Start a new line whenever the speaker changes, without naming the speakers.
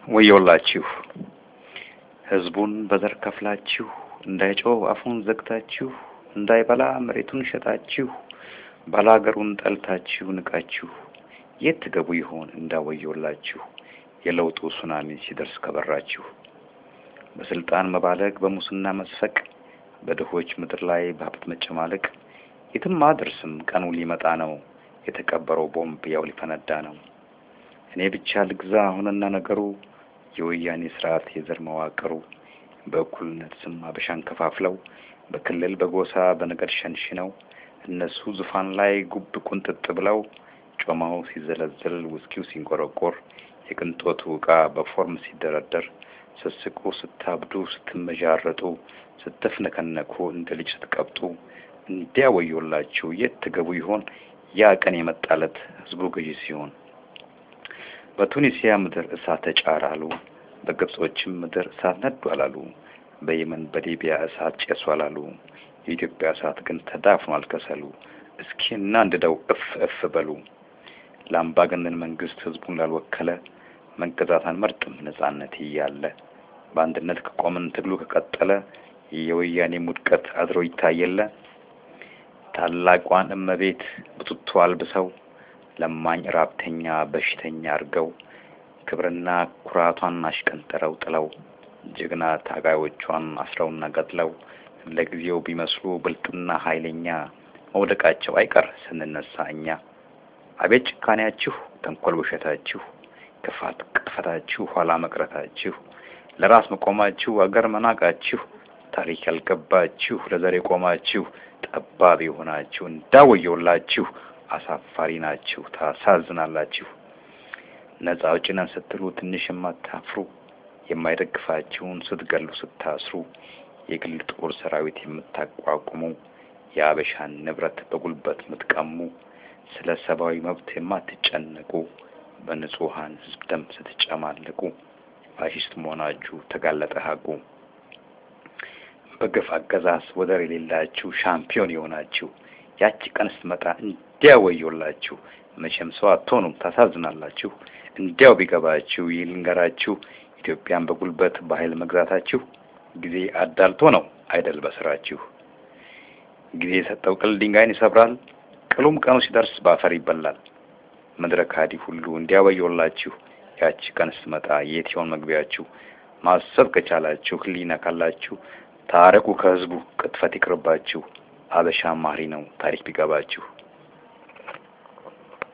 ወዮላችሁ ህዝቡን በዘር ከፍላችሁ እንዳይጮህ አፉን ዘግታችሁ እንዳይበላ መሬቱን ሸጣችሁ ባላገሩን ጠልታችሁ ንቃችሁ የት ትገቡ ይሆን እንዳወዮላችሁ የለውጡ ሱናሚ ሲደርስ ከበራችሁ በስልጣን መባለግ በሙስና መስፈቅ በድሆች ምድር ላይ በሀብት መጨማለቅ የትም አደርስም ቀኑ ሊመጣ ነው የተቀበረው ቦምብ ያው ሊፈነዳ ነው እኔ ብቻ ልግዛ አሁንና ነገሩ የወያኔ ስርዓት የዘር መዋቅሩ በእኩልነት ስም አበሻን ከፋፍለው በክልል በጎሳ በነገድ ሸንሽነው እነሱ ዙፋን ላይ ጉብ ቁንጥጥ ብለው ጮማው ሲዘለዘል ውስኪው ሲንቆረቆር የቅንጦቱ ዕቃ በፎርም ሲደረደር ስስቁ ስታብዱ ስትመዣረጡ ስትፍነከነኩ እንደ ልጅ ስትቀብጡ እንዲያ ወዮላችሁ የት ትገቡ ይሆን ያ ቀን የመጣለት ህዝቡ ገዢ ሲሆን በቱኒሲያ ምድር እሳት ተጫረ አሉ በግብጾችም ምድር እሳት ነዱ አላሉ በየመን በሊቢያ እሳት ጨሱ አላሉ የኢትዮጵያ እሳት ግን ተዳፍኗል ከሰሉ እስኪ እናንድደው እፍ እፍ በሉ ለአምባገነን መንግስት ህዝቡን ላልወከለ መገዛት አንመርጥም ነጻነት እያለ በአንድነት ከቆምን ትግሉ ከቀጠለ የወያኔ ውድቀት አድሮ ይታየለ ታላቋን እመቤት ብቱቶ አልብሰው ለማኝ ራብተኛ በሽተኛ አርገው ክብርና ኩራቷን አሽቀንጥረው ጥለው ጀግና ታጋዮቿን አስረውና ገድለው ለጊዜው ቢመስሉ ብልጥና ኃይለኛ መውደቃቸው አይቀር ስንነሳ እኛ አቤት ጭካኔያችሁ ተንኮል ውሸታችሁ ክፋት ቅጥፈታችሁ ኋላ መቅረታችሁ ለራስ መቆማችሁ አገር መናቃችሁ ታሪክ ያልገባችሁ ለዘር የቆማችሁ ጠባብ የሆናችሁ እንዳወየውላችሁ አሳፋሪ ናችሁ ታሳዝናላችሁ ነጻ አውጪ ነን ስትሉ ትንሽ የማታፍሩ የማይደግፋችሁን ስትገሉ ስታስሩ የግል ጦር ሰራዊት የምታቋቁሙ የአበሻን ንብረት በጉልበት የምትቀሙ ስለ ሰብአዊ መብት የማትጨነቁ በንጹሀን ህዝብ ደም ስትጨማለቁ ፋሽስት መሆናችሁ ተጋለጠ ሀቁ በግፍ አገዛዝ ወደር የሌላችሁ ሻምፒዮን የሆናችሁ ያቺ ቀን ስትመጣ እንዲያው ወዮላችሁ መቼም ሰው አትሆኑም ታሳዝናላችሁ እንዲያው ቢገባችሁ ይህ ልንገራችሁ ኢትዮጵያን በጉልበት በኃይል መግዛታችሁ ጊዜ አዳልቶ ነው አይደል በስራችሁ ጊዜ የሰጠው ቅል ድንጋይን ይሰብራል ቅሉም ቀኑ ሲደርስ በአፈር ይበላል ምድረ ካዲ ሁሉ እንዲያወየውላችሁ ያቺ ቀን ስትመጣ የት ይሆን መግቢያችሁ ማሰብ ከቻላችሁ ህሊና ካላችሁ ታረቁ ከህዝቡ ቅጥፈት ይቅርባችሁ አበሻ ማሪ ነው ታሪክ ቢገባችሁ